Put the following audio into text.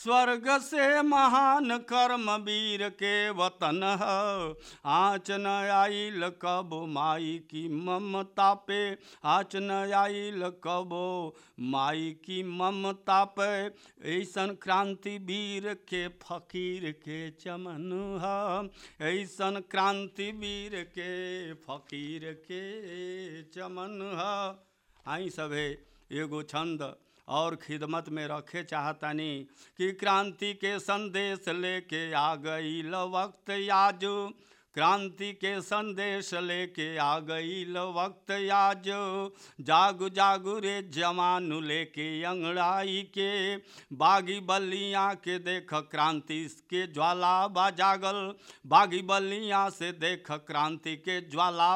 स्वर्ग से महान कर्म वीर के वतन है आँच न आइल कब माई की ममता पे आँच न आइल कब माई की ममता पे ऐसन क्रांति वीर के फकीर के चमन है ऐसन क्रांति वीर के फकीर के चमन है आई सभे एगो छंद और खिदमत में रखे चाहतनी कि क्रांति के संदेश लेके आ गई ल वक्त आज क्रांति के संदेश लेके आ गई ल वक्त आज जागु जागु रे जवान लेके अंगड़ाई के बागी बल्लियाँ के देख क्रांति के ज्वाला बा जागल बागी बल्लियाँ से देख क्रांति के ज्वाला